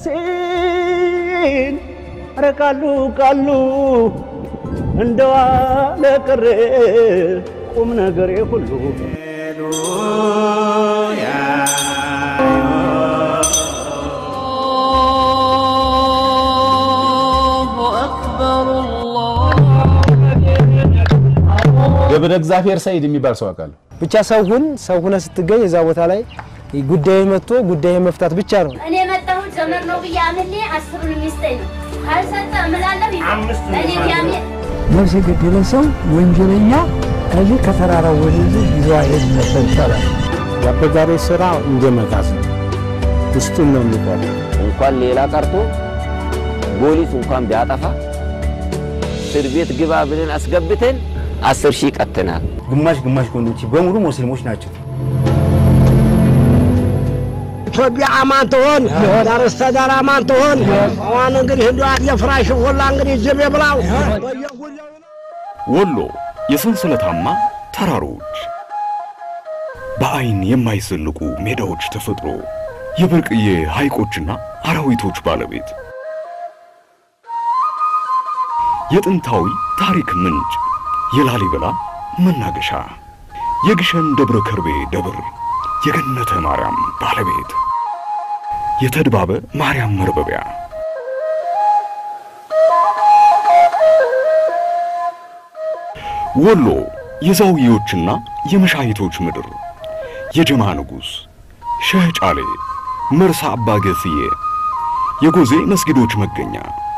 ሲል ኧረ ቃሉ ቃሉ እንደዋለ ቀረ ቁም ነገሬ ሁሉ ገብረ እግዚአብሔር ሰይድ የሚባል ሰው አውቃለሁ። ብቻ ሰው ሁን ሰው ሁነ ስትገኝ እዛ ቦታ ላይ ጉዳይ መጥቶ ጉዳይ መፍታት ብቻ ነው። እኔ የመጣሁት ዘመድ ነው ብዬ አምሌ አስሩን የሚስጠኝ ነው። ካልሰጠ እምላለሁ እኔ ቢያሜ ነፍስ የገደለ ሰው ወንጀለኛ ከዚህ ከተራራው ወደዚህ ይዞ አይሄድ ነበር ይባላል። የአበጋሪ ስራ እንደ መጋዝ ነው። ውስጡን ነው የሚቆም። እንኳን ሌላ ቀርቶ ፖሊስ እንኳን ቢያጠፋ እስር ቤት ግባ ብለን አስገብተን አስር ሺህ ቀጥናል። ግማሽ ግማሽ ወንዶች በሙሉ ሙስሊሞች ናቸው። ኢትዮጵያ አማን ትሆን፣ ዳር እስከ ዳር አማን ትሆን። አሁን እንግዲህ እንዲ የፍራሽ ሁላ እንግዲህ ጅብ ብላው ወሎ የሰንሰለታማ ተራሮች፣ በአይን የማይዘልቁ ሜዳዎች ተፈጥሮ፣ የብርቅዬ ሐይቆችና አራዊቶች ባለቤት፣ የጥንታዊ ታሪክ ምንጭ፣ የላሊበላ መናገሻ፣ የግሸን ደብረ ከርቤ ደብር፣ የገነተ ማርያም ባለቤት፣ የተድባበ ማርያም መርበቢያ ወሎ የዛውዬዎችና የመሻሂቶች ምድር፣ የጀማ ንጉሥ፣ ሸህ ጫሌ፣ መርሳ አባ ገስዬ፣ የጎዜ መስጊዶች መገኛ፣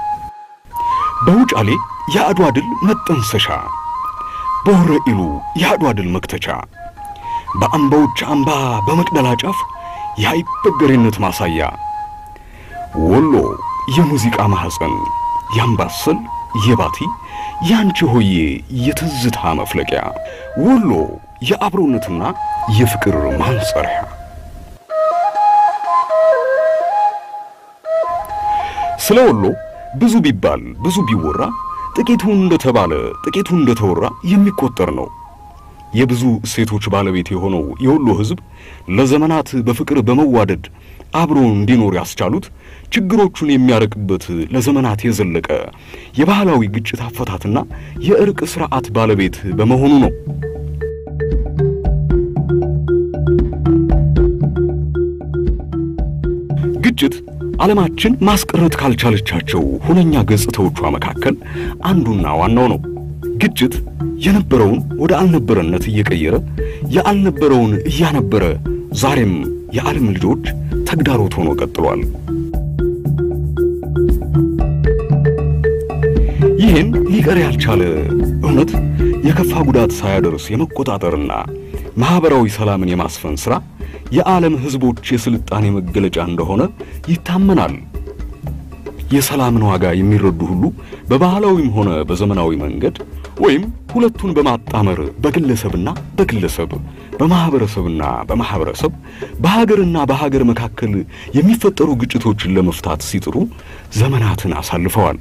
በውጫሌ የአድዋ ድል መጠንሰሻ፣ በወረ ኢሉ የአድዋ ድል መክተቻ፣ በአምባዎች አምባ በመቅደላ ጫፍ የአይበገሬነት ማሳያ፣ ወሎ የሙዚቃ ማኅፀን፣ የአምባሰል፣ የባቲ ያንቺ ሆዬ የትዝታ መፍለቂያ፣ ወሎ የአብሮነትና የፍቅር ማንጸሪያ። ስለ ወሎ ብዙ ቢባል ብዙ ቢወራ ጥቂቱ እንደተባለ ጥቂቱ እንደተወራ የሚቆጠር ነው። የብዙ እሴቶች ባለቤት የሆነው የወሎ ሕዝብ ለዘመናት በፍቅር በመዋደድ አብሮ እንዲኖር ያስቻሉት ችግሮቹን የሚያርቅበት ለዘመናት የዘለቀ የባህላዊ ግጭት አፈታትና የእርቅ ስርዓት ባለቤት በመሆኑ ነው። ግጭት ዓለማችን ማስቀረት ካልቻለቻቸው ሁነኛ ገጽታዎቿ መካከል አንዱና ዋናው ነው። ግጭት የነበረውን ወደ አልነበረነት እየቀየረ የአልነበረውን እያነበረ ዛሬም የዓለም ልጆች ተግዳሮት ሆኖ ቀጥሏል። ይህን ሊቀር ያልቻለ እውነት የከፋ ጉዳት ሳያደርስ የመቆጣጠርና ማኅበራዊ ሰላምን የማስፈን ሥራ የዓለም ሕዝቦች የሥልጣኔ መገለጫ እንደሆነ ይታመናል። የሰላምን ዋጋ የሚረዱ ሁሉ በባህላዊም ሆነ በዘመናዊ መንገድ ወይም ሁለቱን በማጣመር በግለሰብና በግለሰብ በማህበረሰብና በማህበረሰብ በሀገርና በሀገር መካከል የሚፈጠሩ ግጭቶችን ለመፍታት ሲጥሩ ዘመናትን አሳልፈዋል።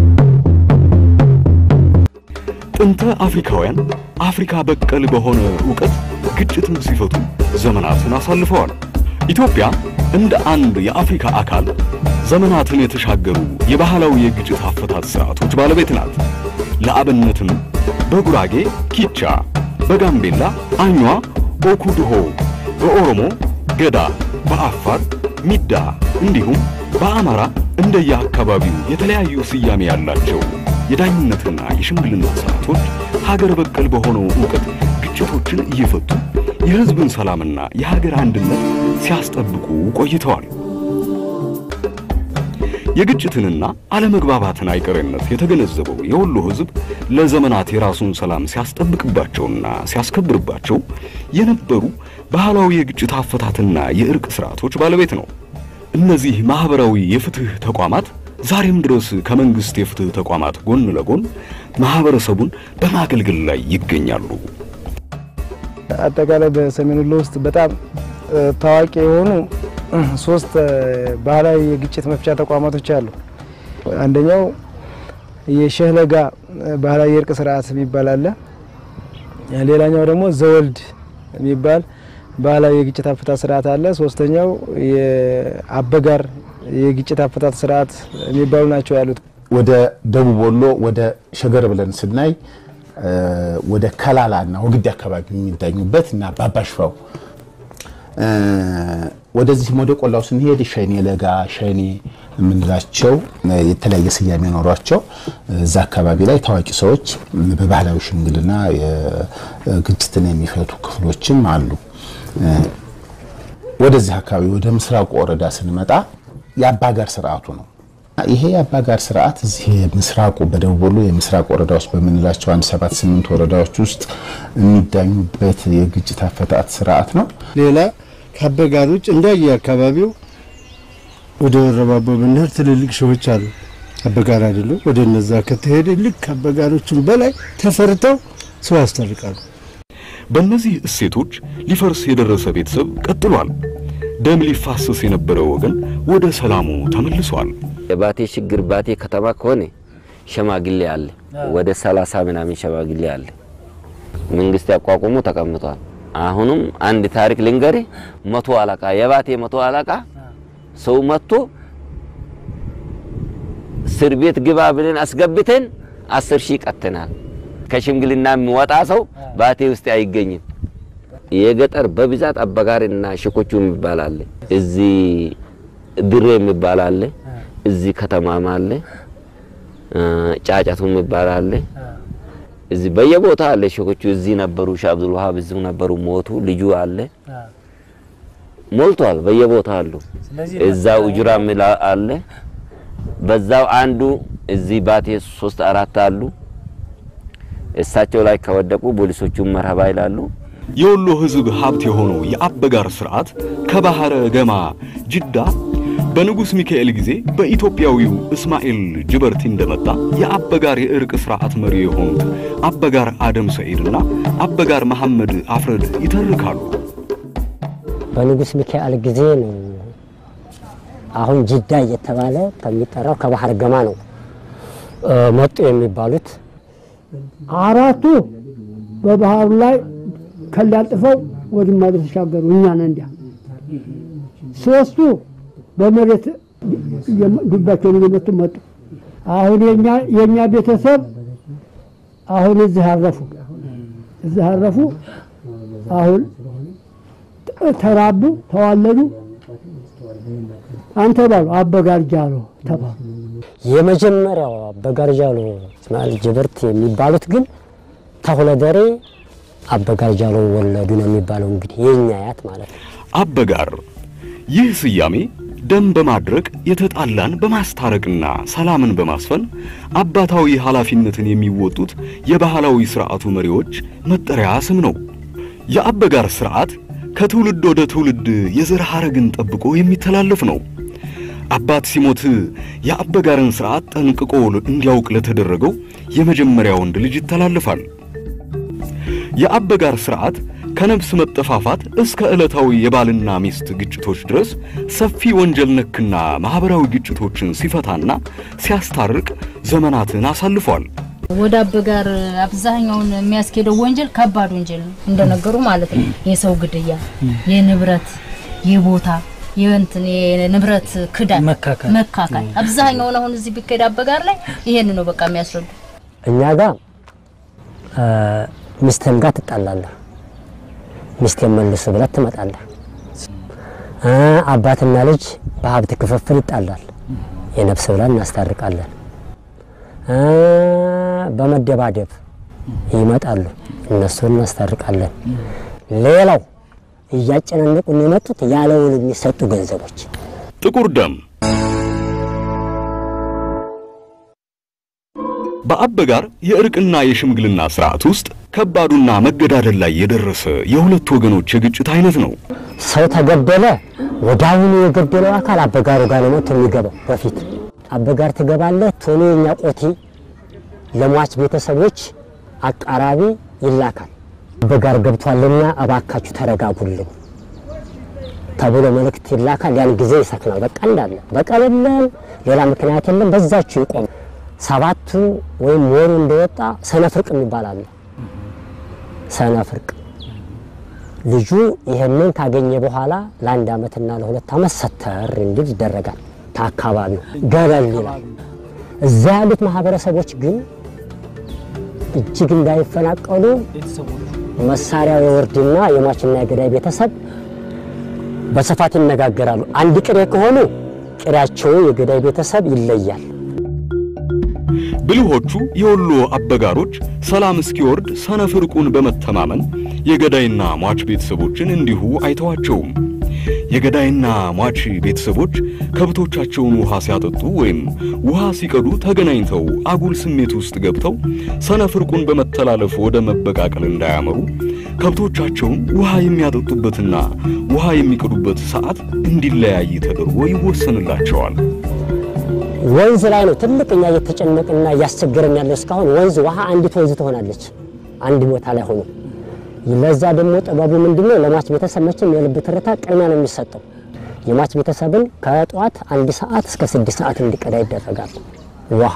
ጥንተ አፍሪካውያን አፍሪካ በቀል በሆነ ዕውቀት ግጭትን ሲፈቱ ዘመናትን አሳልፈዋል። ኢትዮጵያ እንደ አንድ የአፍሪካ አካል ዘመናትን የተሻገሩ የባህላዊ የግጭት አፈታት ስርዓቶች ባለቤት ናት። ለአብነትም በጉራጌ ኪቻ፣ በጋምቤላ አኟ፣ ኦኩድሆ፣ በኦሮሞ ገዳ፣ በአፋር ሚዳ እንዲሁም በአማራ እንደየአካባቢው የተለያዩ ስያሜ ያላቸው የዳኝነትና የሽምግልና ስርዓቶች ሀገር በቀል በሆነው ዕውቀት ግጭቶችን እየፈቱ የሕዝብን ሰላምና የሀገር አንድነት ሲያስጠብቁ ቆይተዋል። የግጭትንና አለመግባባትን አይቀሬነት የተገነዘበው የወሎ ሕዝብ ለዘመናት የራሱን ሰላም ሲያስጠብቅባቸውና ሲያስከብርባቸው የነበሩ ባህላዊ የግጭት አፈታትና የእርቅ ስርዓቶች ባለቤት ነው። እነዚህ ማህበራዊ የፍትህ ተቋማት ዛሬም ድረስ ከመንግስት የፍትህ ተቋማት ጎን ለጎን ማህበረሰቡን በማገልገል ላይ ይገኛሉ። አጠቃላይ በሰሜን ወሎ ውስጥ በጣም ታዋቂ የሆኑ ሶስት ባህላዊ የግጭት መፍቻ ተቋማቶች አሉ። አንደኛው የሸህለጋ ባህላዊ የእርቅ ስርዓት የሚባል አለ። ሌላኛው ደግሞ ዘወልድ የሚባል ባህላዊ የግጭት አፈታት ስርዓት አለ። ሶስተኛው የአበጋር የግጭት አፈታት ስርዓት የሚባሉ ናቸው ያሉት። ወደ ደቡብ ወሎ ወደ ሸገር ብለን ስናይ ወደ ከላላና ወግዲ አካባቢ የሚዳኙበት እና ባባሽፋው ወደዚህም ወደ ቆላው ስንሄድ ሸኔ ለጋ ሸኔ የምንላቸው የተለያየ ስያሜ ኖሯቸው እዛ አካባቢ ላይ ታዋቂ ሰዎች በባህላዊ ሽምግልና ግጭትን የሚፈቱ ክፍሎችም አሉ። ወደዚህ አካባቢ ወደ ምስራቁ ወረዳ ስንመጣ የአባጋር ስርዓቱ ነው። ይሄ የአባጋር ስርዓት እዚህ ምስራቁ በደቡብ ወሎ የምስራቅ ወረዳ ውስጥ በምንላቸው አንድ ሰባት ስምንት ወረዳዎች ውስጥ የሚዳኙበት የግጭት አፈታት ስርዓት ነው። ሌላ ከአበጋር ውጭ እንዳየ አካባቢው ወደ ወረባቦ ብንሄድ ትልልቅ ሸዎች አሉ። አበጋር አይደሉም። ወደ እነዛ ከተሄደ ልክ አበጋሮቹን በላይ ተፈርተው ሰው ያስታርቃሉ። በእነዚህ እሴቶች ሊፈርስ የደረሰ ቤተሰብ ቀጥሏል። ደም ሊፋሰስ የነበረ ወገን ወደ ሰላሙ ተመልሷል። የባቴ ችግር ባቴ ከተማ ከሆነ ሸማግሌ አለ፣ ወደ ሰላሳ ምናምን ሸማግሌ አለ። መንግስት ያቋቁሙ ተቀምጧል። አሁንም አንድ ታሪክ ልንገሪ። መቶ አለቃ የባቴ መቶ አለቃ ሰው መጥቶ እስር ቤት ግባ ብለን አስገብተን አስር ሺህ ቀጥተናል። ከሽምግልና የሚወጣ ሰው ባቴ ውስጥ አይገኝም። የገጠር በብዛት አበጋሪና ሽኮቹ የሚባል አለ። እዚህ ድሬ የሚባል አለ። እዚህ ከተማም አለ። ጫጫቱ የሚባል አለ። እዚህ በየቦታ አለ። ሽኮቹ እዚህ ነበሩ። ሻህ አብዱል ወሃብ እዚሁ ነበሩ፣ ሞቱ። ልጁ አለ ሞልቷል። በየቦታ አሉ። እዛው ኡጅራ ሚላ አለ። በዛው አንዱ እዚህ ባቴ ሶስት አራት አሉ። እሳቸው ላይ ከወደቁ ፖሊሶቹም መርሀባ ይላሉ። የወሎ ሕዝብ ሀብት የሆነው የአበጋር ስርዓት ከባህረ ገማ ጅዳ በንጉሥ ሚካኤል ጊዜ በኢትዮጵያዊው እስማኤል ጅበርቲ እንደመጣ የአበጋር የእርቅ ስርዓት መሪ የሆኑት አበጋር አደም ሰዒድና አበጋር መሐመድ አፍረድ ይተርካሉ። በንጉሥ ሚካኤል ጊዜ ነው። አሁን ጅዳ እየተባለ ከሚጠራው ከባህር ገማ ነው መጡ የሚባሉት። አራቱ በባህሩ ላይ ከላጥፈው ወደ ማዶ ተሻገሩ። እኛን እንዲያ ሶስቱ በመሬት ዱባቸውን እየመቱ መጡ። አሁን የኛ የኛ ቤተሰብ አሁን እዚህ አረፉ፣ እዚህ አረፉ። አሁን ተራቡ፣ ተዋለዱ። አንተ ባሉ አበጋር ጃሎ ተባሉ። የመጀመሪያው አበጋር ጃሎ እስማኤል ጅበርት የሚባሉት ግን ተሁለደሬ አበጋር ጃሎ ወለዱ ነው የሚባለው። እንግዲህ የኛ አያት ማለት ነው። አበጋር ይህ ስያሜ ደም በማድረቅ የተጣላን በማስታረቅና ሰላምን በማስፈን አባታዊ ኃላፊነትን የሚወጡት የባህላዊ ሥርዓቱ መሪዎች መጠሪያ ስም ነው። የአበጋር ሥርዓት ከትውልድ ወደ ትውልድ የዘር ሐረግን ጠብቆ የሚተላለፍ ነው። አባት ሲሞት የአበጋርን ሥርዓት ጠንቅቆ እንዲያውቅ ለተደረገው የመጀመሪያ ወንድ ልጅ ይተላለፋል። የአበጋር ሥርዓት ከነፍስ መጠፋፋት እስከ ዕለታዊ የባልና ሚስት ግጭቶች ድረስ ሰፊ ወንጀል ነክና ማኅበራዊ ግጭቶችን ሲፈታና ሲያስታርቅ ዘመናትን አሳልፏል። ወደ አበጋር አብዛኛውን የሚያስኬደው ወንጀል ከባድ ወንጀል ነው እንደነገሩ ማለት ነው። የሰው ግድያ፣ የንብረት፣ የቦታ የእንትን የንብረት ክዳን፣ መካካል መካካል አብዛኛውን አሁን እዚህ ቢካሄድ አበጋር ላይ ይሄን ነው በቃ የሚያስረዱ። እኛ ጋር ሚስትህም ጋር ትጣላለህ፣ ሚስቴን መልስ ብለህ ትመጣለህ። አባትና ልጅ በሀብት ክፍፍል ይጣላል፣ የነፍስ ብለን እናስታርቃለን። በመደባደብ ይመጣሉ፣ እነሱን እናስታርቃለን። ሌላው እያጨናነቁን የመጡት ያለውን የሚሰጡ ገንዘቦች ጥቁር ደም በአበጋር የእርቅና የሽምግልና ስርዓት ውስጥ ከባዱና መገዳደል ላይ የደረሰ የሁለት ወገኖች የግጭት አይነት ነው። ሰው ተገደለ፣ ወዲያውኑ የገደለው አካል አበጋሩ ጋር ነው መጥቶ የሚገባው። በፊት አበጋር ትገባለህ፣ ቶሎ የኛ ቆቲ ለሟች ቤተሰቦች አቃራቢ ይላካል። አበጋር ገብቷልና እባካችሁ ተረጋጉልን ተብሎ መልእክት ይላካል። ያን ጊዜ ይሰክናል። በቃ እንዳለ በቀል የለም፣ ሌላ ምክንያት የለም። በዛችሁ ይቆም። ሰባቱ ወይም ወሩ እንደወጣ ሰነፍርቅ የሚባል አለ። ሰነፍርቅ ልጁ ይህንን ካገኘ በኋላ ለአንድ ዓመትና ለሁለት ዓመት ሰተር እንዲል ይደረጋል። ከአካባቢው ገለል ይላል። እዛ ያሉት ማህበረሰቦች ግን እጅግ እንዳይፈናቀሉ መሳሪያው የወርድና የሟችና የገዳይ ቤተሰብ በስፋት ይነጋገራሉ። አንድ ቅሬ ከሆኑ ቅሬያቸው የገዳይ ቤተሰብ ይለያል። ብልሆቹ የወሎ አበጋሮች ሰላም እስኪወርድ ሰነፍ ዕርቁን በመተማመን የገዳይና ሟች ቤተሰቦችን እንዲሁ አይተዋቸውም። የገዳይና ሟች ቤተሰቦች ከብቶቻቸውን ውሃ ሲያጠጡ ወይም ውሃ ሲቀዱ ተገናኝተው አጉል ስሜት ውስጥ ገብተው ሰነፍ ዕርቁን በመተላለፍ ወደ መበቃቀል እንዳያመሩ ከብቶቻቸውን ውሃ የሚያጠጡበትና ውሃ የሚቀዱበት ሰዓት እንዲለያይ ተደርጎ ይወሰንላቸዋል። ወንዝ ላይ ነው ትልቅ እኛ እየተጨነቅና እያስቸገረን ያለው እስካሁን ወንዝ ውሃ አንዲት ወንዝ ትሆናለች አንድ ቦታ ላይ ሆኖ ለዛ ደግሞ ጥበቡ ምንድነው? ለሟች ቤተሰብ መቼም የልብ ትርታ ቅድሚያ ነው የሚሰጠው። የሟች ቤተሰብን ከጠዋት አንድ ሰዓት እስከ ስድስት ሰዓት እንዲቀዳ ይደረጋል ውሃ።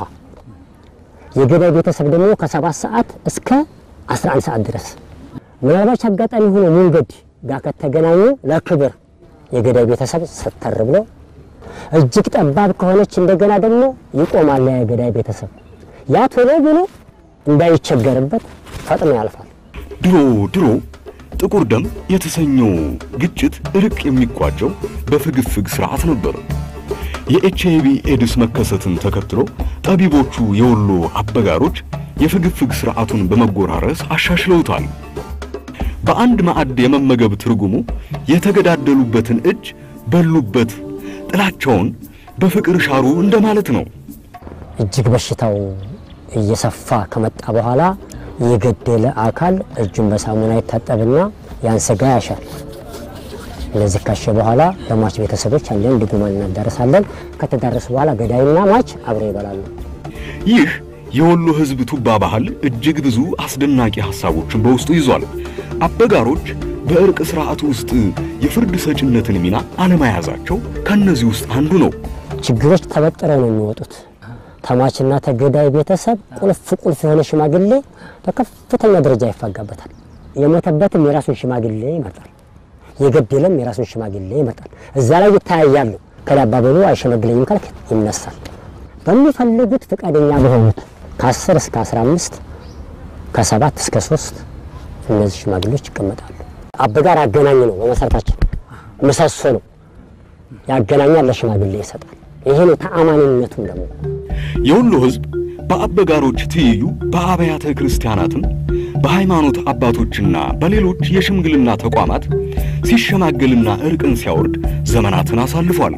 የገዳይ ቤተሰብ ደግሞ ከሰባት ሰዓት እስከ 11 ሰዓት ድረስ። ምናልባች አጋጣሚ ሆኖ መንገድ ጋር ከተገናኙ ለክብር የገዳይ ቤተሰብ ስተር ብሎ እጅግ ጠባብ ከሆነች እንደገና ደግሞ ይቆማል የገዳይ ቤተሰብ። ያ ቶሎ ብሎ እንዳይቸገርበት ፈጥኖ ያልፋል። ድሮ ድሮ ጥቁር ደም የተሰኘው ግጭት እርቅ የሚቋጨው በፍግፍግ ስርዓት ነበር። የኤችአይቪ ኤድስ መከሰትን ተከትሎ ጠቢቦቹ የወሎ አበጋሮች የፍግፍግ ስርዓቱን በመጎራረስ አሻሽለውታል። በአንድ ማዕድ የመመገብ ትርጉሙ የተገዳደሉበትን እጅ በሉበት፣ ጥላቸውን በፍቅር ሻሩ እንደማለት ነው። እጅግ በሽታው እየሰፋ ከመጣ በኋላ የገደለ አካል እጁን በሳሙና ይታጠብና ያን ስጋ ያሻል። እነዚህ ካሸ በኋላ ለሟች ቤተሰቦች አንድን ድጉማን እናዳረሳለን። ከተዳረሱ በኋላ ገዳይና ሟች አብረው ይበላሉ። ይህ የወሎ ሕዝብ ቱባ ባህል እጅግ ብዙ አስደናቂ ሐሳቦችን በውስጡ ይዟል። አበጋሮች በእርቅ ሥርዓቱ ውስጥ የፍርድ ሰጭነትን ሚና አለመያዛቸው ከእነዚህ ውስጥ አንዱ ነው። ችግሮች ተበጥረው ነው የሚወጡት። ተሟችና ተገዳይ ቤተሰብ ቁልፍ ቁልፍ የሆነ ሽማግሌ በከፍተኛ ደረጃ ይፋጋበታል። የሞተበትም የራሱን ሽማግሌ ይመርጣል፣ የገደለም የራሱን ሽማግሌ ይመርጣል። እዛ ላይ ይተያያሉ። ከዳባበሉ አይሸመግለኝም ካልክ ይነሳል። በሚፈልጉት ፈቃደኛ በሆኑት ከ10 እስከ 15 ከሰባት እስከ ሶስት እነዚህ ሽማግሌዎች ይቀመጣሉ። አበጋር አገናኝ ነው፣ በመሰረታችን ምሰሶ ነው። ያገናኛል፣ ለሽማግሌ ይሰጣል። ይሄ ነው ተአማኒነቱም ደግሞ የወሎ ሕዝብ በአበጋሮች ትይዩ በአብያተ ክርስቲያናትም በሃይማኖት አባቶችና በሌሎች የሽምግልና ተቋማት ሲሸማገልና እርቅን ሲያወርድ ዘመናትን አሳልፏል።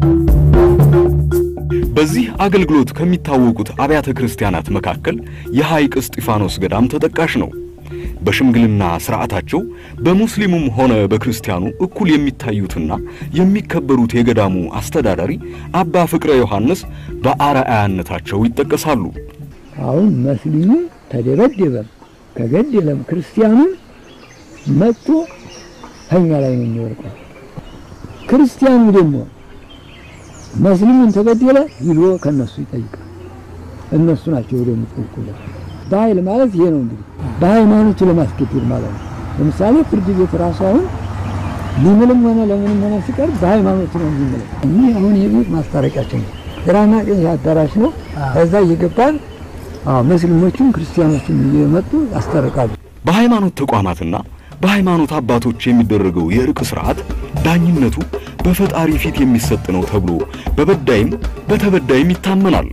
በዚህ አገልግሎት ከሚታወቁት አብያተ ክርስቲያናት መካከል የሐይቅ እስጢፋኖስ ገዳም ተጠቃሽ ነው። በሽምግልና ሥርዓታቸው በሙስሊሙም ሆነ በክርስቲያኑ እኩል የሚታዩትና የሚከበሩት የገዳሙ አስተዳዳሪ አባ ፍቅረ ዮሐንስ በአርአያነታቸው ይጠቀሳሉ። አሁን መስሊሙ ተደበደበም ከገደለም ክርስቲያኑን መጥቶ ከኛ ላይ ነው የሚወርቀው። ክርስቲያኑ ደግሞ መስሊሙን ተገደለ ሂዶ ከነሱ ይጠይቃል። እነሱ ናቸው ወደ የሚጠይቁለት። በኃይል ማለት ይሄ ነው እንግዲህ በሃይማኖቱ ለማስገደድ ማለት ነው። ለምሳሌ ፍርድ ቤት ራሱ አሁን ሊምልም ሆነ ለምንም ሆነ ሲቀር በሃይማኖቱ ነው የሚምለው። እኒህ አሁን ይሄ ቤት ማስታረቂያችን ነው። ግራና ቀኝ አዳራሽ ነው። ከዛ እየገባን አዎ ሙስሊሞችም ክርስቲያኖችም እየመጡ ያስታርቃሉ። በሃይማኖት ተቋማትና በሃይማኖት አባቶች የሚደረገው የእርቅ ሥርዓት ዳኝነቱ በፈጣሪ ፊት የሚሰጥ ነው ተብሎ በበዳይም በተበዳይም ይታመናል።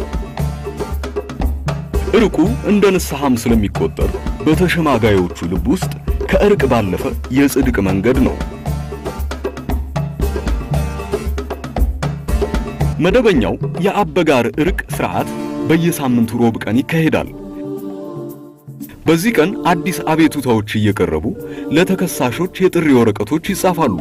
እርቁ እንደ ንስሐም ስለሚቆጠር በተሸማጋዮቹ ልብ ውስጥ ከእርቅ ባለፈ የጽድቅ መንገድ ነው። መደበኛው የአበጋር እርቅ ሥርዓት በየሳምንቱ ሮብ ቀን ይካሄዳል። በዚህ ቀን አዲስ አቤቱታዎች እየቀረቡ ለተከሳሾች የጥሪ ወረቀቶች ይጻፋሉ።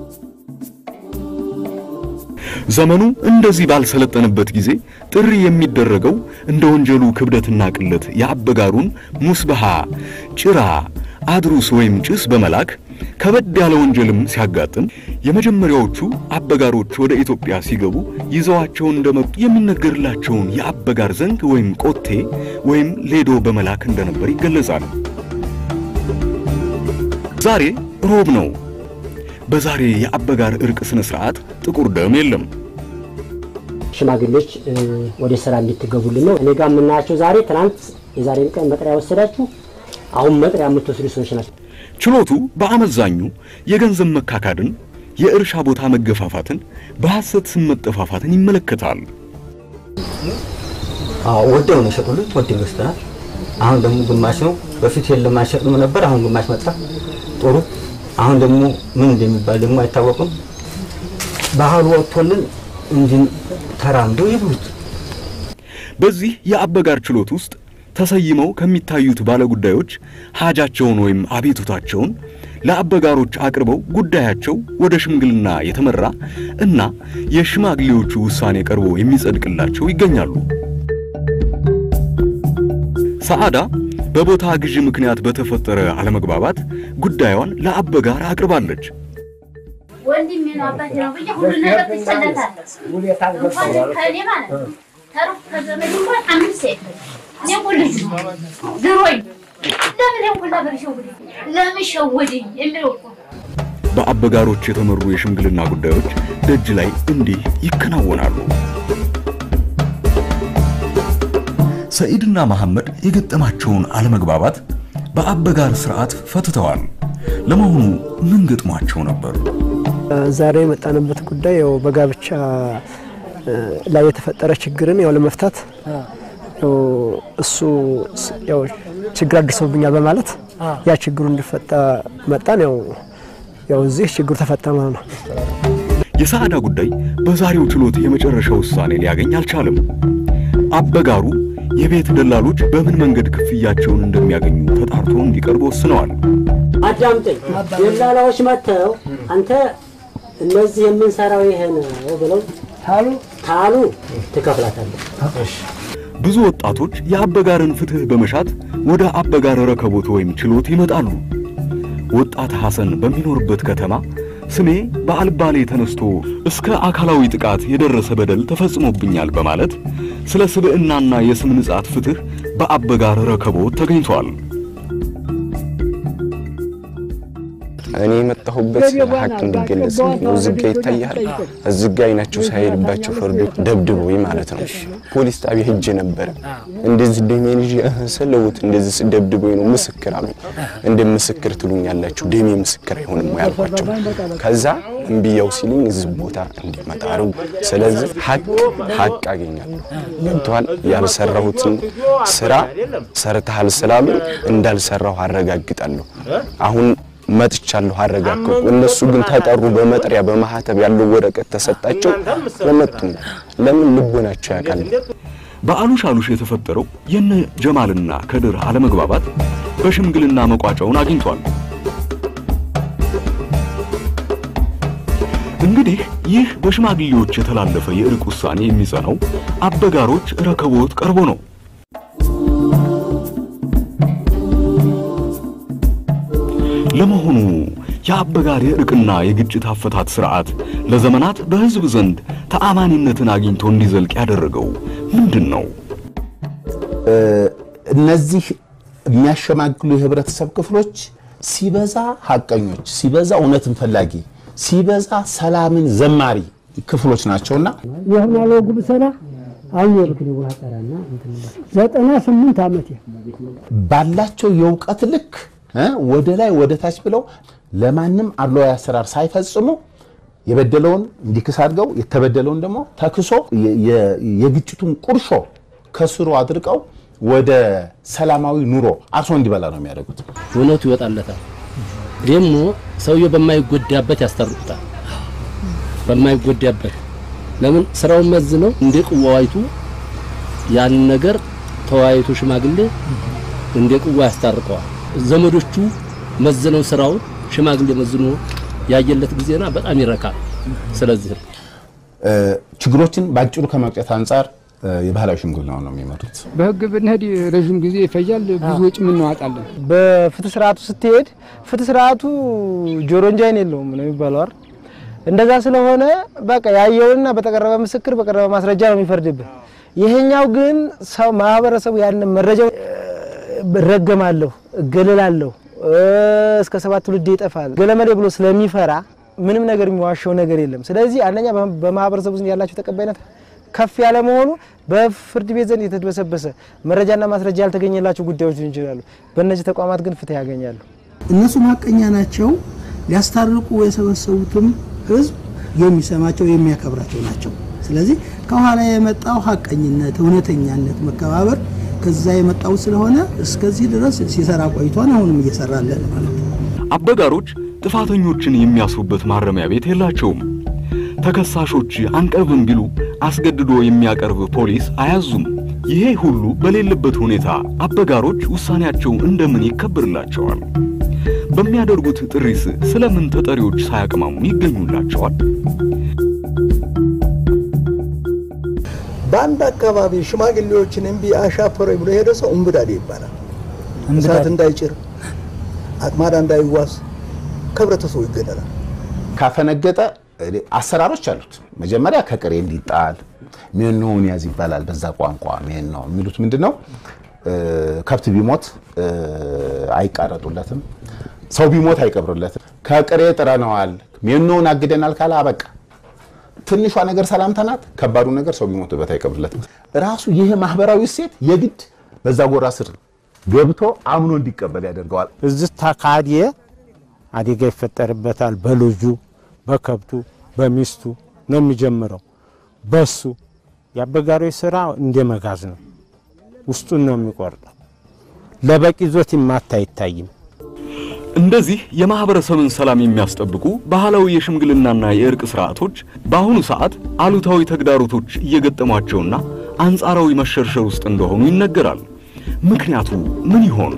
ዘመኑ እንደዚህ ባልሰለጠነበት ጊዜ ጥሪ የሚደረገው እንደ ወንጀሉ ክብደትና ቅለት የአበጋሩን ሙስበሃ፣ ጭራ፣ አድሩስ ወይም ጭስ በመላክ ከበድ ያለ ወንጀልም ሲያጋጥም የመጀመሪያዎቹ አበጋሮች ወደ ኢትዮጵያ ሲገቡ ይዘዋቸው እንደመጡ የሚነገርላቸውን የአበጋር ዘንግ ወይም ቆቴ ወይም ሌዶ በመላክ እንደነበር ይገለጻል። ዛሬ ሮብ ነው። በዛሬ የአበጋር እርቅ ስነ ስርዓት ጥቁር ደም የለም። ሽማግሌዎች እ፣ ወደ ስራ እንድትገቡልን ነው። እኔ ጋር የምናያቸው ዛሬ ትናንት የዛሬን ቀን መጥሪያ ወሰዳችሁ፣ አሁን መጥሪያ የምትወስዱ ሰዎች ናቸው። ችሎቱ በአመዛኙ የገንዘብ መካካድን፣ የእርሻ ቦታ መገፋፋትን፣ በሐሰት ስም መጠፋፋትን ይመለከታል። አዎ ወደው ነው የሸጡልን፣ ወደው ገዝተናል። አሁን ደግሞ ግማሽ ነው። በፊት የለም አይሸጥም ነበር። አሁን ግማሽ መጣ። ጥሩ። አሁን ደግሞ ምን እንደሚባል ደግሞ አይታወቅም። ባህሉ ወጥቶልን እንዲህ ተራምዶ ይብሉት። በዚህ የአበጋር ችሎት ውስጥ ተሰይመው ከሚታዩት ባለጉዳዮች ሀጃቸውን ወይም አቤቱታቸውን ለአበጋሮች አቅርበው ጉዳያቸው ወደ ሽምግልና የተመራ እና የሽማግሌዎቹ ውሳኔ ቀርቦ የሚጸድቅላቸው ይገኛሉ። ሰዓዳ በቦታ ግዢ ምክንያት በተፈጠረ አለመግባባት ጉዳዩን ለአበጋር አቅርባለች። ወንድሜ ነው አባቴ ነው ብዬ ሁሉ ነገር ትቸለታለህ። እንኳን ከእኔ ማለት ነው ተሩቅ ከዘመድ እንኳን አምስት ሴት ነች። እኔ እኮ ልጅ ነው ድሮኝ ለምን ይሄን ሁላ ብር ሸውደኝ ለምን ሸወደኝ የሚለው እኮ በአበጋሮች የተመሩ የሽምግልና ጉዳዮች ደጅ ላይ እንዲህ ይከናወናሉ። ሰኢድና መሐመድ የገጠማቸውን አለመግባባት በአበጋር ስርዓት ፈትተዋል። ለመሆኑ ምን ገጥሟቸው ነበር? ዛሬ የመጣንበት ጉዳይ ያው በጋብቻ እ፣ ላይ የተፈጠረ ችግርን ያው ለመፍታት ያው እሱ ስ- ያው ችግር አድርሰውብኛል በማለት ያ ችግሩ እንዲፈታ መጣን። ያው ያው እዚህ ችግሩ ተፈታ ማለት ነው። የሰዓዳ ጉዳይ በዛሬው ችሎት የመጨረሻ ውሳኔ ሊያገኝ አልቻለም። አበጋሩ የቤት ደላሎች በምን መንገድ ክፍያቸውን እንደሚያገኙ ተጣርቶ እንዲቀርብ ወስነዋል። አዳምጠኝ። ደላላዎች መጥተው አንተ እነዚህ የምንሰራው ይሄ ነው ብለው ታሉ ታሉ ትከፍላታለህ። ብዙ ወጣቶች የአበጋርን ፍትህ በመሻት ወደ አበጋር ረከቦት ወይም ችሎት ይመጣሉ። ወጣት ሐሰን በሚኖርበት ከተማ ስሜ በአልባሌ ተነስቶ እስከ አካላዊ ጥቃት የደረሰ በደል ተፈጽሞብኛል በማለት ስለ ስብዕናና የስም ንጻት ፍትህ በአበጋር ረከቦት ተገኝቷል። እኔ የመጣሁበት ሀቅ እንዲገለጽ ነው። ዝጋ ይታያል። እዝጋ አይናቸው ሳይሄድባቸው ፈርዶ ደብድቦኝ ማለት ነው። ፖሊስ ጣቢያ ሄጄ ነበረ። እንደዚህ ደሜን ይዤ እህ ስለውት እንደዚህ ደብድቦኝ ነው ምስክር አሉኝ። እንደ ምስክር ትሉኛላችሁ፣ ደሜ ምስክር አይሆንም ወይ አልኳቸው። ከዛ እምቢያው ሲሉኝ እዚህ ቦታ እንዲመጣ አረጉ። ስለዚህ ሀቅ ሀቅ አገኛለሁ። ገብተዋል። ያልሰራሁትን ስራ ሰርተሃል ስላሉ እንዳልሰራሁ አረጋግጣለሁ። አሁን መጥቻለሁ አረጋግጡ። እነሱ ግን ተጠሩ፣ በመጥሪያ በማህተብ ያለው ወረቀት ተሰጣቸው። ለመጡም ለምን ልቦናቸው ያውቃል። በአሉሽ አሉሽ የተፈጠረው የነ ጀማልና ከድር አለመግባባት በሽምግልና መቋጫውን አግኝቷል። እንግዲህ ይህ በሽማግሌዎች የተላለፈ የእርቅ ውሳኔ የሚጸናው አበጋሮች ረከቦት ቀርቦ ነው። ለመሆኑ የአበጋር የእርቅና የግጭት አፈታት ስርዓት ለዘመናት በሕዝብ ዘንድ ተአማኒነትን አግኝቶ እንዲዘልቅ ያደረገው ምንድን ነው? እነዚህ የሚያሸማግሉ የህብረተሰብ ክፍሎች ሲበዛ ሀቀኞች፣ ሲበዛ እውነትን ፈላጊ፣ ሲበዛ ሰላምን ዘማሪ ክፍሎች ናቸውና ይህን ያለው ጉብሰና አልኖርክ ዘጠና ስምንት ዓመት ባላቸው የእውቀት ልክ እ ወደ ላይ ወደ ታች ብለው ለማንም አድሏዊ አሰራር ሳይፈጽሙ የበደለውን እንዲክስ አድርገው የተበደለውን ደግሞ ተክሶ የ- የ- የግጭቱን ቁርሾ ከስሩ አድርቀው ወደ ሰላማዊ ኑሮ አርሶ እንዲበላ ነው የሚያደርጉት። እውነቱ ይወጣለታል። ደግሞ ሰውየው በማይጎዳበት ያስታርቁታል። በማይጎዳበት ለምን ስራውን መዝነው እንደ ቅዋው አይቱ ያንን ነገር ተወያይቶ ሽማግሌ እንደ ቅዋ ያስታርቀዋል። ዘመዶቹ መዝነው ስራውን ሽማግሌ መዝኖ ያየለት ጊዜና በጣም ይረካል። ስለዚህ ነው እ፣ ችግሮችን በአጭሩ ከመቅጨት አንጻር እ፣ የባህላዊ ሽምግልና ነው የሚመሩት። በህግ ብንሄድ ረዥም ጊዜ ይፈጃል። ብዙ ወጪ እናወጣለን። በፍትህ ስርዓቱ ስትሄድ ፍትህ ስርዓቱ ጆሮ እንጂ አይን የለውም ነው የሚባለው አይደል? እንደዛ ስለሆነ በቃ ያየውንና በተቀረበ ምስክር በቀረበ ማስረጃ ነው የሚፈርድብህ። ይሄኛው ግን ሰው ማህበረሰቡ ያን መረጃው እረገማለሁ፣ እገለላለሁ፣ እስከ ሰባት ትውልድ ይጠፋል ገለመሌ ብሎ ስለሚፈራ ምንም ነገር የሚዋሸው ነገር የለም። ስለዚህ አንደኛ በማህበረሰቡ ዘንድ ያላቸው ተቀባይነት ከፍ ያለ መሆኑ በፍርድ ቤት ዘንድ የተድበሰበሰ መረጃና ማስረጃ ያልተገኘላቸው ጉዳዮች ሊሆኑ ይችላሉ። በእነዚህ ተቋማት ግን ፍትህ ያገኛሉ። እነሱም ሀቀኛ ናቸው። ሊያስታርቁ የሰበሰቡትም ህዝብ የሚሰማቸው የሚያከብራቸው ናቸው። ስለዚህ ከኋላ የመጣው ሀቀኝነት፣ እውነተኛነት፣ መከባበር ከዛ የመጣው ስለሆነ እስከዚህ ድረስ ሲሰራ ቆይቷን አሁንም እየሰራለን ማለት ነው። አበጋሮች ጥፋተኞችን የሚያስሩበት ማረሚያ ቤት የላቸውም። ተከሳሾች አንቀርብም ቢሉ አስገድዶ የሚያቀርብ ፖሊስ አያዙም። ይሄ ሁሉ በሌለበት ሁኔታ አበጋሮች ውሳኔያቸው እንደምን ይከብርላቸዋል? በሚያደርጉት ጥሪስ ስለምን ተጠሪዎች ሳያቅማሙ ይገኙላቸዋል? በአንድ አካባቢ ሽማግሌዎችን እምቢ አሻፈረኝ ብሎ የሄደ ሰው እምብዳዴ ይባላል። እሳት እንዳይጭር አቅማዳ እንዳይዋስ ከህብረተሰቡ ይገደላል። ካፈነገጠ አሰራሮች አሉት። መጀመሪያ ከቅሬ እንዲጣል ሜኖውን ያዝ ይባላል። በዛ ቋንቋ ሜኖ የሚሉት ምንድን ነው? ከብት ቢሞት አይቃረጡለትም። ሰው ቢሞት አይቀብሩለትም። ከቅሬ ጥረነዋል፣ ሜኖውን አግደናል ካለ አበቃ። ትንሿ ነገር ሰላምታ ናት። ከባዱ ነገር ሰው ቢሞትበት አይቀብርለትም። ራሱ ይህ ማህበራዊ እሴት የግድ በዛ ጎራ ስር ገብቶ አምኖ እንዲቀበል ያደርገዋል። እዚህ ተካድየ አደጋ ይፈጠርበታል። በልጁ በከብቱ በሚስቱ ነው የሚጀምረው። በሱ የአበጋሪዎች ስራ እንደ መጋዝ ነው። ውስጡን ነው የሚቆርጠው። ለበቂ ዞት ይማታ አይታይም። እንደዚህ የማህበረሰብን ሰላም የሚያስጠብቁ ባህላዊ የሽምግልናና የእርቅ ስርዓቶች በአሁኑ ሰዓት አሉታዊ ተግዳሮቶች እየገጠሟቸውና አንጻራዊ መሸርሸር ውስጥ እንደሆኑ ይነገራል። ምክንያቱ ምን ይሆን?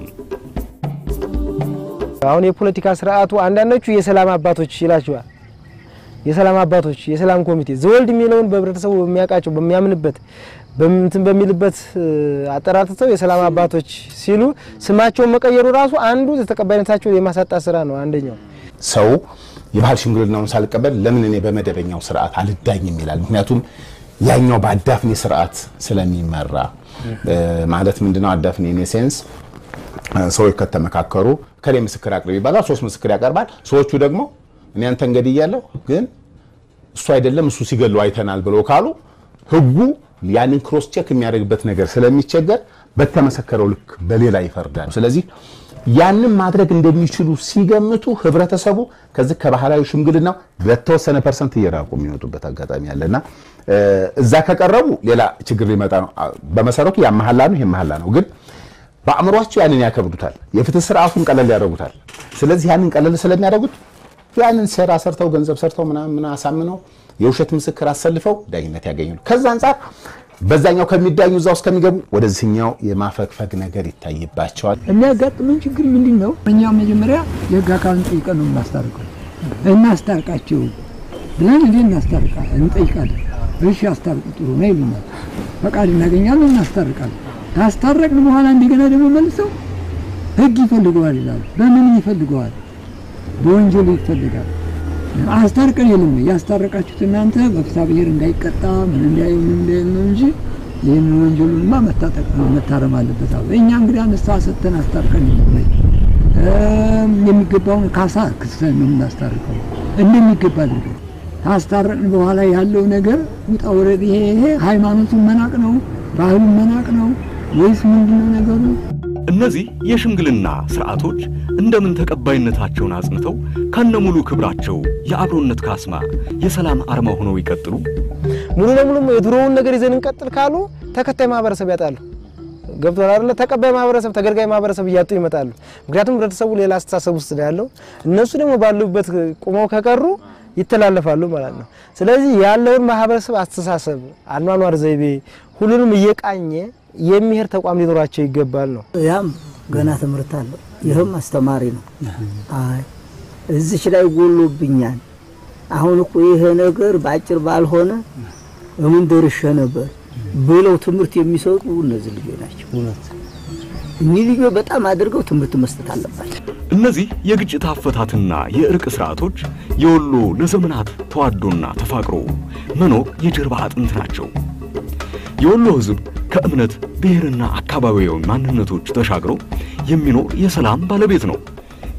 አሁን የፖለቲካ ስርዓቱ አንዳንዶቹ የሰላም አባቶች ይላቸዋል። የሰላም አባቶች፣ የሰላም ኮሚቴ ዘወልድ የሚለውን በህብረተሰቡ በሚያውቃቸው በሚያምንበት በምንትን በሚልበት አጠራርተው የሰላም አባቶች ሲሉ ስማቸውን መቀየሩ ራሱ አንዱ ተቀባይነታቸውን የማሳጣት ስራ ነው። አንደኛው ሰው የባህል ሽምግልናውን ሳልቀበል ለምን እኔ በመደበኛው ስርዓት አልዳኝም ይላል። ምክንያቱም ያኛው በአዳፍኔ ስርዓት ስለሚመራ ማለት ምንድነው? አዳፍኔ ኢን ሴንስ ሰዎች ከተመካከሩ ከሌ ምስክር አቅርብ ይባላል። ሶስት ምስክር ያቀርባል። ሰዎቹ ደግሞ እኔ አንተን ገድያለሁ፣ ግን እሱ አይደለም እሱ ሲገሉ አይተናል ብለው ካሉ ህጉ ያንን ክሮስ ቼክ የሚያደርግበት ነገር ስለሚቸገር በተመሰከረው ልክ በሌላ ይፈርዳል። ስለዚህ ያንን ማድረግ እንደሚችሉ ሲገምቱ ህብረተሰቡ ከዚህ ከባህላዊ ሽምግልናው በተወሰነ ፐርሰንት እየራቁ የሚወጡበት አጋጣሚ አለና እዛ ከቀረቡ ሌላ ችግር ሊመጣ ነው። በመሰረቱ ያ መሐላ ነው፣ ይሄ መሐላ ነው። ግን በአእምሯቸው ያንን ያከብዱታል። የፍትህ ስርዓቱን ቀለል ያደርጉታል። ስለዚህ ያንን ቀለል ስለሚያደርጉት ያንን ሴራ ሰርተው ገንዘብ ሰርተው ምናምን አሳምነው የውሸት ምስክር አሰልፈው ዳኝነት ያገኛሉ። ከዛ አንጻር በዛኛው ከሚዳኙ እዛ ውስጥ ከሚገቡ ወደዚህኛው የማፈግፈግ ነገር ይታይባቸዋል። የሚያጋጥመን ችግር ምንድን ነው? እኛ መጀመሪያ የህግ አካልን ጠይቀን ነው የምናስታርቀው። እናስታርቃቸው ብለን እንዴ እናስታርቃ እንጠይቃለን። እሺ አስታርቁ ጥሩ ነው ይሉናል። ፈቃድ እናገኛለን፣ እናስታርቃለን። ካስታረቅን በኋላ እንደገና ደግሞ መልሰው ህግ ይፈልገዋል ይላሉ። በምን ይፈልገዋል? በወንጀል ይፈልጋል። አስታርቀን የለም ያስታረቃችሁት እናንተ በፍትሐ ብሔር እንዳይቀጣ ምን እንዳይ ምን እንዳይ ነው እንጂ ይህን ወንጀሉንማ መታጠቅ ነው መታረም አለበት አሉ። እኛ እንግዲህ ንስሐ ሰጥተን አስታርቀን የለም የሚገባውን ካሳ ክሰን ነው የምናስታርቀው እንደሚገባ አድርገን ካስታረቅን በኋላ ያለው ነገር ውጣ ውረድ ይሄ ይሄ ሃይማኖቱን መናቅ ነው ባህሉን መናቅ ነው ወይስ ምንድነው ነገሩ? እነዚህ የሽምግልና ስርዓቶች እንደምን ተቀባይነታቸውን አጽንተው ከነሙሉ ክብራቸው የአብሮነት ካስማ የሰላም አርማ ሆነው ይቀጥሉ? ሙሉ ለሙሉ የድሮውን ነገር ይዘን እንቀጥል ካሉ ተከታይ ማህበረሰብ ያጣሉ። ገብቶሃል አይደለ? ተቀባይ ማህበረሰብ፣ ተገልጋይ ማህበረሰብ እያጡ ይመጣሉ። ምክንያቱም ህብረተሰቡ ሌላ አስተሳሰብ ውስጥ ነው ያለው። እነሱ ደግሞ ባሉበት ቁመው ከቀሩ ይተላለፋሉ ማለት ነው። ስለዚህ ያለውን ማህበረሰብ አስተሳሰብ፣ አኗኗር ዘይቤ ሁሉንም እየቃኘ የሚሄድ ተቋም ሊኖራቸው ይገባል ነው። ያም ገና ትምህርት አለው። ይህም አስተማሪ ነው። አይ እዚች ላይ ጎሎብኛል። አሁን እኮ ይሄ ነገር በአጭር ባልሆነ እምን ደርሼ ነበር ብለው ትምህርት የሚሰጡ እነዚህ ልጆች ናቸው። እኒህ ልጆች በጣም አድርገው ትምህርት መስጠት አለባቸው። እነዚህ የግጭት አፈታትና የእርቅ ስርዓቶች የወሎ ለዘመናት ተዋዶና ተፋቅሮ መኖር የጀርባ አጥንት ናቸው። የወሎ ህዝብ ከእምነት ብሔርና አካባቢያዊ ማንነቶች ተሻግሮ የሚኖር የሰላም ባለቤት ነው።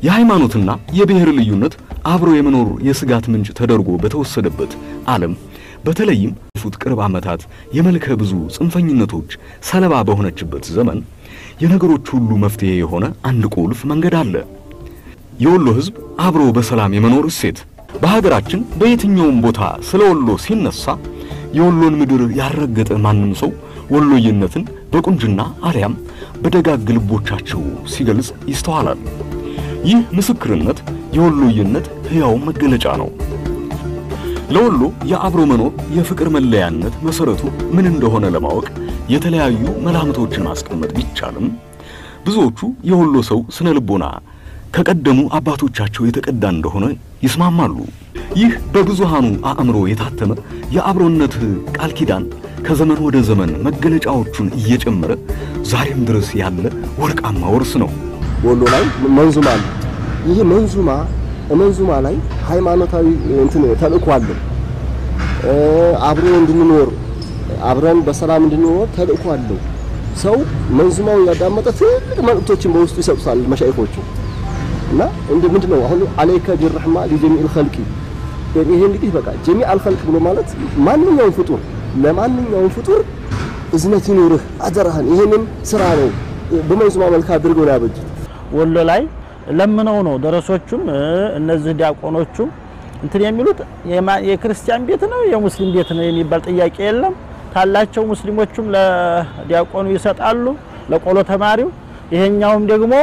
የሃይማኖትና የብሔር ልዩነት አብሮ የመኖር የስጋት ምንጭ ተደርጎ በተወሰደበት ዓለም በተለይም ፉት ቅርብ ዓመታት የመልከ ብዙ ጽንፈኝነቶች ሰለባ በሆነችበት ዘመን የነገሮች ሁሉ መፍትሄ የሆነ አንድ ቁልፍ መንገድ አለ። የወሎ ሕዝብ አብሮ በሰላም የመኖር እሴት። በሀገራችን በየትኛውም ቦታ ስለ ወሎ ሲነሳ የወሎን ምድር ያልረገጠ ማንም ሰው ወሎዬነትን በቁንጅና አሊያም በደጋግ ልቦቻቸው ሲገልጽ ይስተዋላል። ይህ ምስክርነት የወሎዬነት ሕያው መገለጫ ነው። ለወሎ የአብሮ መኖር የፍቅር መለያነት መሰረቱ ምን እንደሆነ ለማወቅ የተለያዩ መላምቶችን ማስቀመጥ ቢቻልም ብዙዎቹ የወሎ ሰው ስነ ልቦና ከቀደሙ አባቶቻቸው የተቀዳ እንደሆነ ይስማማሉ። ይህ በብዙሃኑ አእምሮ የታተመ የአብሮነት ቃል ኪዳን ከዘመን ወደ ዘመን መገለጫዎቹን እየጨመረ ዛሬም ድረስ ያለ ወርቃማ ወርስ ነው። ወሎ ላይ መንዙማ አለ። ይህ መንዙማ መንዙማ ላይ ሃይማኖታዊ እንትን ተልእኮ አለው። አብሮ እንድንኖር አብረን በሰላም እንድንኖር ተልእኮ አለው። ሰው መንዙማው ያዳመጠ ትልቅ መልእክቶችን በውስጡ ይሰጡታል መሻይኮቹ እና እንደ ምንድን ነው አሁን አለይከ ቢረህማ ሊጀሚል ኸልቂ ይሄ እንግዲህ በቃ ጀሚዕ ኸልቅ ብሎ ማለት ማንኛውም ፍጡር ለማንኛውም ፍጡር እዝነት ይኑርህ አደራህን ይሄንን ስራ ነው በመንዙማ መልክ አድርገው ነው ያበጁት። ወሎ ላይ ለምነው ነው ደረሶቹም እነዚህ ዲያቆኖቹም እንትን የሚሉት የክርስቲያን ቤት ነው የሙስሊም ቤት ነው የሚባል ጥያቄ የለም። ካላቸው ሙስሊሞቹም ለዲያቆኑ ይሰጣሉ፣ ለቆሎ ተማሪው። ይሄኛውም ደግሞ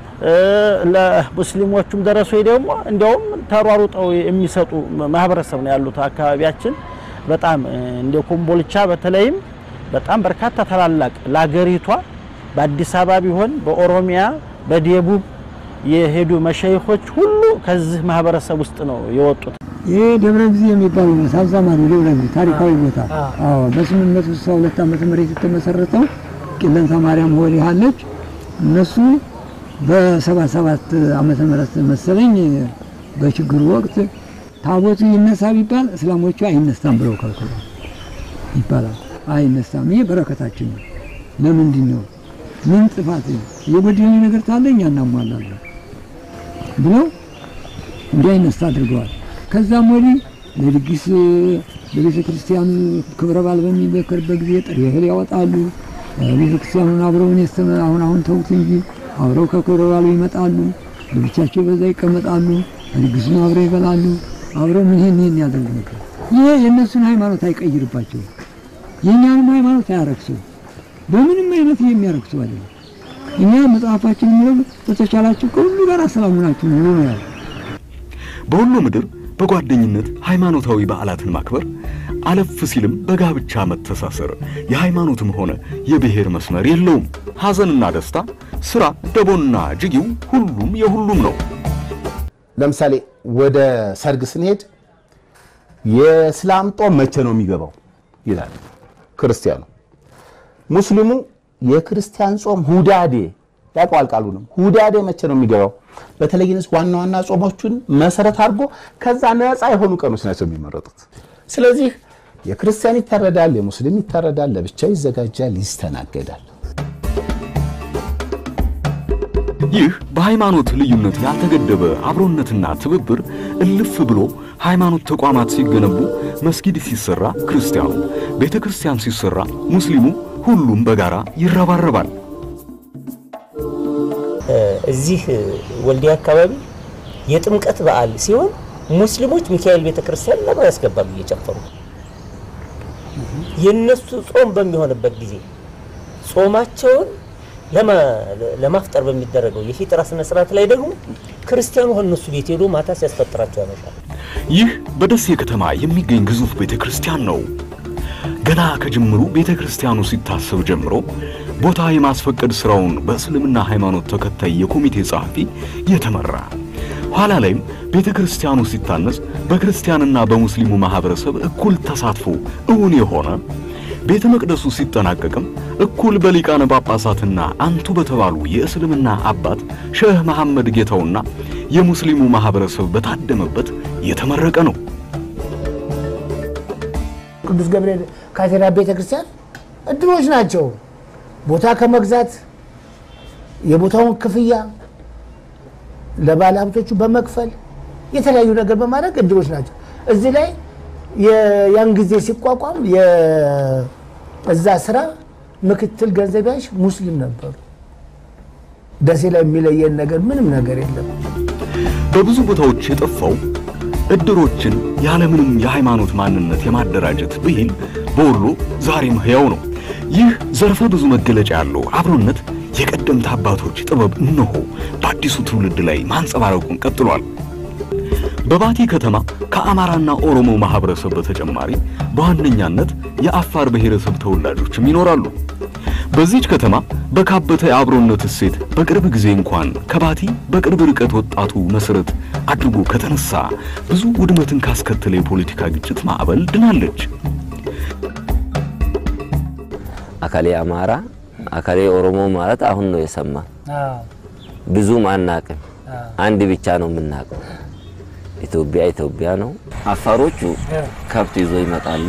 ለሙስሊሞቹም ደረሶች ደግሞ እንዲያውም ተሯሩጠው የሚሰጡ ማህበረሰብ ነው ያሉት አካባቢያችን። በጣም እንደ ኮምቦልቻ በተለይም በጣም በርካታ ታላላቅ ለአገሪቷ በአዲስ አበባ ቢሆን በኦሮሚያ በደቡብ የሄዱ መሸይኾች ሁሉ ከዚህ ማህበረሰብ ውስጥ ነው የወጡት። ይህ ደብረ ጊዜ የሚባለው ቦታ አዛማሪ ደብረ ጊዜ ታሪካዊ ቦታ። አዎ በስምንት መቶ ስልሳ ሁለት ዓመተ ምህረት የተመሰረተው ቂለንታ ማርያም ወዲህ አለች። እነሱ በሰባ ሰባት ዓመተ ምህረት መሰለኝ በችግሩ ወቅት ታቦቱ ይነሳ ቢባል እስላሞቹ አይነሳም ብለው ከልክሎ ይባላል። አይነሳም። ይህ በረከታችን ነው። ለምንድን ነው ምን ጥፋት የጎደለ ነገር ታለ እኛ እናሟላለን ብለው እንዳይነሳ አድርገዋል። ከዛም ወዲህ ለድግስ ለቤተ ክርስቲያኑ ክብረ በዓል በሚመከርበት ጊዜ ጥሬ እህል ያወጣሉ። ቤተ ክርስቲያኑን አብረውን የስተመ አሁን አሁን ተውት እንጂ አብረው ከክብረ በዓሉ ይመጣሉ። ለብቻቸው በዛ ይቀመጣሉ። ድግሱን አብረው ይበላሉ። አብረው ምን ይሄን ይሄን ያደርጉ ነበር። ይሄ የእነሱን ሃይማኖት አይቀይርባቸውም። የእኛንም ሃይማኖት አያረክሰው በምንም አይነት የሚያረክሰው አይደለም። እኛ መጽሐፋችን የሚለው በተቻላችሁ ከሁሉ ጋር ሰላም ናችሁ ነው ነው ያለው። በወሎ ምድር በጓደኝነት ሃይማኖታዊ በዓላትን ማክበር አለፍ ሲልም በጋብቻ መተሳሰር የሃይማኖትም ሆነ የብሔር መስመር የለውም። ሐዘንና ደስታ፣ ስራ፣ ደቦና ጅጊው ሁሉም የሁሉም ነው። ለምሳሌ ወደ ሰርግ ስንሄድ የእስላም ጦም መቼ ነው የሚገባው ይላል ክርስቲያኑ። ሙስሊሙ የክርስቲያን ጾም ሁዳዴ ያውቀዋል ቃሉንም። ሁዳዴ መቼ ነው የሚገባው? በተለይ ዋና ዋና ጾሞቹን መሰረት አድርጎ ከዛ ነፃ የሆኑ ቀኖች ናቸው የሚመረጡት። ስለዚህ የክርስቲያን ይታረዳል፣ የሙስሊም ይታረዳል፣ ለብቻው ይዘጋጃል፣ ይስተናገዳል። ይህ በሃይማኖት ልዩነት ያልተገደበ አብሮነትና ትብብር እልፍ ብሎ ሃይማኖት ተቋማት ሲገነቡ መስጊድ ሲሰራ ክርስቲያኑ፣ ቤተ ክርስቲያን ሲሰራ ሙስሊሙ፣ ሁሉም በጋራ ይረባረባል። እዚህ ወልዲያ አካባቢ የጥምቀት በዓል ሲሆን ሙስሊሞች ሚካኤል ቤተ ክርስቲያን ለምን ያስገባሉ እየጨፈሩ። የነሱ ጾም በሚሆንበት ጊዜ ጾማቸውን ለማፍጠር በሚደረገው የፊጥራ ስነ ስርዓት ላይ ደግሞ ክርስቲያኑ ከእነሱ ቤት ሄዶ ማታ ሲያስፈጥራቸው ያመሻል። ይህ በደሴ ከተማ የሚገኝ ግዙፍ ቤተ ክርስቲያን ነው። ገና ከጅምሩ ቤተ ክርስቲያኑ ሲታሰብ ጀምሮ ቦታ የማስፈቀድ ስራውን በእስልምና ሃይማኖት ተከታይ የኮሚቴ ጸሐፊ የተመራ ኋላ ላይም ቤተ ክርስቲያኑ ሲታነጽ በክርስቲያንና በሙስሊሙ ማህበረሰብ እኩል ተሳትፎ እውን የሆነ ቤተ መቅደሱ ሲጠናቀቅም እኩል በሊቃነ ጳጳሳትና አንቱ በተባሉ የእስልምና አባት ሼህ መሐመድ ጌታውና የሙስሊሙ ማህበረሰብ በታደመበት የተመረቀ ነው። ቅዱስ ገብርኤል ካቴድራል ቤተ ክርስቲያን እድሎች ናቸው። ቦታ ከመግዛት የቦታውን ክፍያ ለባለ ሀብቶቹ በመክፈል የተለያዩ ነገር በማድረግ እድሮች ናቸው። እዚህ ላይ የ- ያን ጊዜ ሲቋቋም የ- እዛ ስራ ምክትል ገንዘብ ያዥ ሙስሊም ነበሩ። ደሴ ላይ የሚለየን ነገር ምንም ነገር የለም። በብዙ ቦታዎች የጠፋው እድሮችን ያለምንም የሃይማኖት ማንነት የማደራጀት ብሂል በወሎ ዛሬም ሕያው ነው። ይህ ዘርፈ ብዙ መገለጫ ያለው አብሮነት የቀደምት አባቶች ጥበብ እነሆ በአዲሱ ትውልድ ላይ ማንጸባረቁን ቀጥሏል። በባቲ ከተማ ከአማራና ኦሮሞ ማህበረሰብ በተጨማሪ በዋነኛነት የአፋር ብሔረሰብ ተወላጆችም ይኖራሉ። በዚህች ከተማ በካበተ የአብሮነት እሴት በቅርብ ጊዜ እንኳን ከባቲ በቅርብ ርቀት ወጣቱ መሰረት አድርጎ ከተነሳ ብዙ ውድመትን ካስከተለ የፖለቲካ ግጭት ማዕበል ድናለች። አካሌ አማራ አካሌ ኦሮሞ ማለት አሁን ነው የሰማ። ብዙም አናቅም። አንድ ብቻ ነው የምናውቀው። ኢትዮጵያ ኢትዮጵያ ነው። አፋሮቹ ከብት ይዞ ይመጣሉ።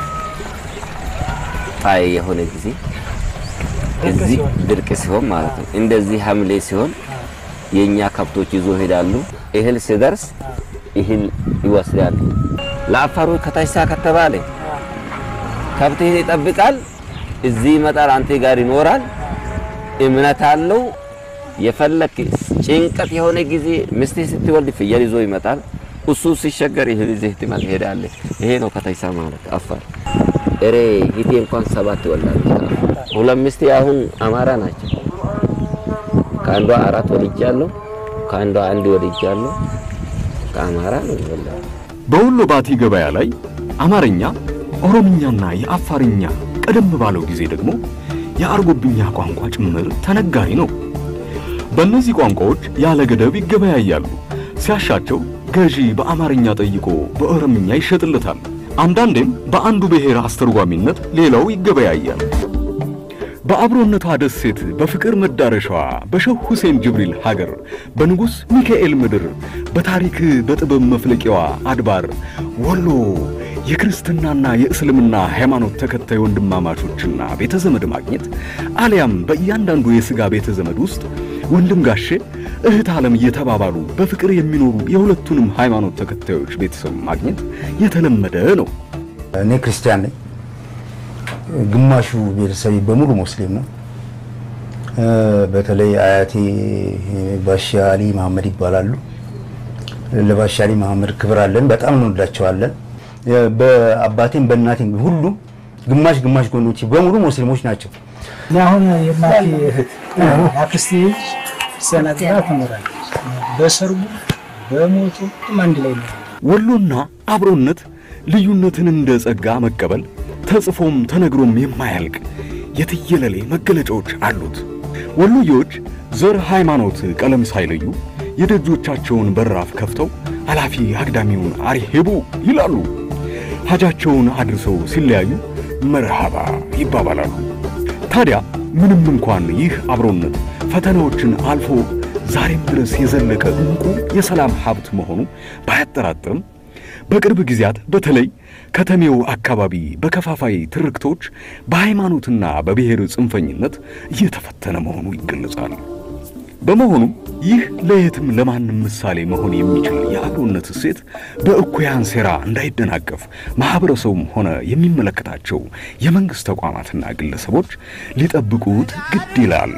ጣይ የሆነ ጊዜ እዚህ ድርቅ ሲሆን ማለት ነው። እንደዚህ ሐምሌ ሲሆን የኛ ከብቶች ይዞ ሄዳሉ። እህል ሲደርስ እህል ይወስዳሉ። ለአፋሮች ከታች ሳ ከተባለ ከብትህን ይጠብቃል። እዚህ ይመጣል፣ አንተ ጋር ይኖራል። እምነት አለው። የፈለክ ጭንቀት የሆነ ጊዜ ሚስትህ ስትወልድ ፍየል ይዞ ይመጣል። እሱ ሲሸገር እህል ይዘህ ትሄዳለህ። ይሄ ነው ከተይሳ ማለት አፋር። እሬ ሂቴ እንኳን ሰባት ትወልዳለች። ሁለት ሚስቴ አሁን አማራ ናቸው። ከአንዷ አራት ወልጃለሁ፣ ከአንዷ አንድ ወልጃለሁ። ከአማራ ነው ይወልዳል። በወሎ ባቲ ገበያ ላይ አማርኛ፣ ኦሮምኛና የአፋርኛ ቀደም ባለው ጊዜ ደግሞ የአርጎብኛ ቋንቋ ጭምር ተነጋሪ ነው። በእነዚህ ቋንቋዎች ያለ ገደብ ይገበያያሉ። ሲያሻቸው ገዢ በአማርኛ ጠይቆ በኦሮምኛ ይሸጥለታል። አንዳንዴም በአንዱ ብሔር አስተርጓሚነት ሌላው ይገበያያል። በአብሮነቷ ደሴት በፍቅር መዳረሻዋ በሸህ ሁሴን ጅብሪል ሀገር በንጉሥ ሚካኤል ምድር በታሪክ በጥበብ መፍለቂያዋ አድባር ወሎ የክርስትናና የእስልምና ሃይማኖት ተከታይ ወንድማማቾችና ቤተ ዘመድ ማግኘት አሊያም በእያንዳንዱ የሥጋ ቤተ ዘመድ ውስጥ ወንድም ጋሼ እህት ዓለም እየተባባሉ በፍቅር የሚኖሩ የሁለቱንም ሃይማኖት ተከታዮች ቤተሰብ ማግኘት የተለመደ ነው። እኔ ክርስቲያን ነኝ። ግማሹ ቤተሰቤ በሙሉ ሙስሊም ነው። በተለይ አያቴ ባሻ አሊ መሐመድ ይባላሉ። ለባሻ አሊ መሐመድ ክብር አለን፣ በጣም እንወዳቸዋለን። በአባቴም በእናቴም ሁሉም ግማሽ ግማሽ ጎኖቼ በሙሉ ሙስሊሞች ናቸው። እኔ አሁን የእናቴ እህት አክስቴ ልጅ ሰናግራ ትኖራለች። በሰርጉ በሞቱ አንድ ላይ ነው። ወሎና አብሮነት ልዩነትን እንደ ጸጋ መቀበል ተጽፎም ተነግሮም የማያልቅ የትየለሌ መገለጫዎች አሉት። ወሎዬዎች ዘር፣ ሃይማኖት፣ ቀለም ሳይለዩ የደጆቻቸውን በራፍ ከፍተው አላፊ አግዳሚውን አሪሄቡ ይላሉ። ሀጃቸውን አድርሰው ሲለያዩ መርሃባ ይባባላሉ። ታዲያ ምንም እንኳን ይህ አብሮነት ፈተናዎችን አልፎ ዛሬም ድረስ የዘለቀ እንቁ የሰላም ሀብት መሆኑ ባያጠራጥርም በቅርብ ጊዜያት በተለይ ከተሜው አካባቢ በከፋፋይ ትርክቶች በሃይማኖትና በብሔር ጽንፈኝነት እየተፈተነ መሆኑ ይገለጻል። በመሆኑም ይህ ለየትም ለማንም ምሳሌ መሆን የሚችል የአብሮነት እሴት በእኩያን ሴራ እንዳይደናቀፍ ማኅበረሰቡም ሆነ የሚመለከታቸው የመንግሥት ተቋማትና ግለሰቦች ሊጠብቁት ግድ ይላል።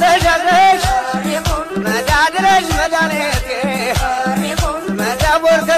መዳ ድረሽ መድኃኒቴ መዳ ቦርከ